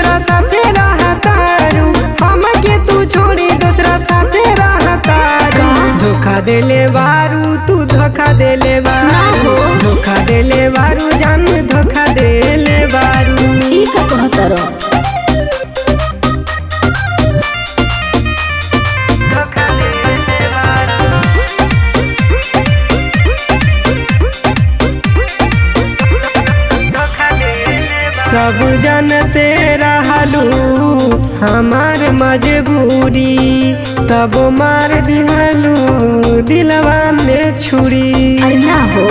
दूसरा साथे रहतारू हमके तू छोड़ी दूसरा साथे रहतारू धोखा देले बारू तू धोखा देले बारू धोखा देले बारू जान धोखा देले बारू ई का कहतर सब जानते रहलू हमार मजबूरी तब मार दिहलू दिलवा में छुरी अरे ना हो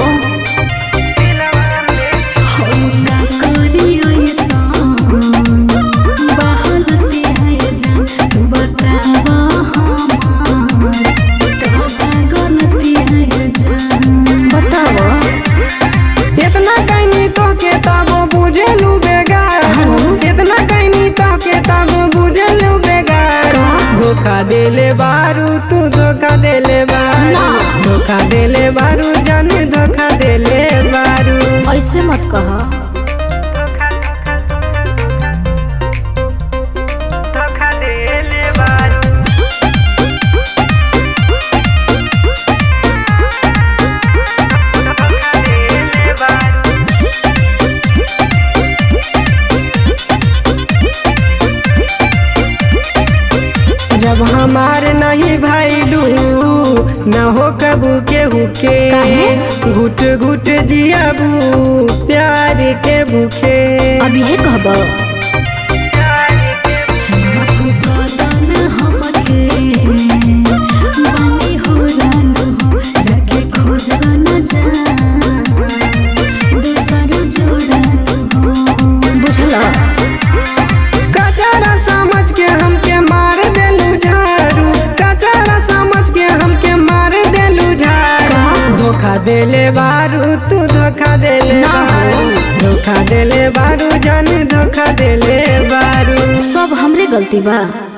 बताओ इतना कहनी तो के तब बुझेलू बेगार इतना कहनी तो के तब बुझेलू बेगार धोखा देले बारू तू धोखा देले बारू धोखा देले बारू जान धोखा देले बारू ऐसे मत कह धोखा देले बारू धोखा देले बारू जब हमार नहीं भैलू न हो कबू के हुके काहे? घुट घुट जियाबू प्यार के भूखे अभी है कहब बुझल कचारा समझ के हमके मार देलू झारू कचारा समझ के हमके मार देलू झारू धोखा देले बारू तू धोखा देले ना हो। बारू धोखा देले बारू जान धोखा देले बारू सब हमरे गलती बा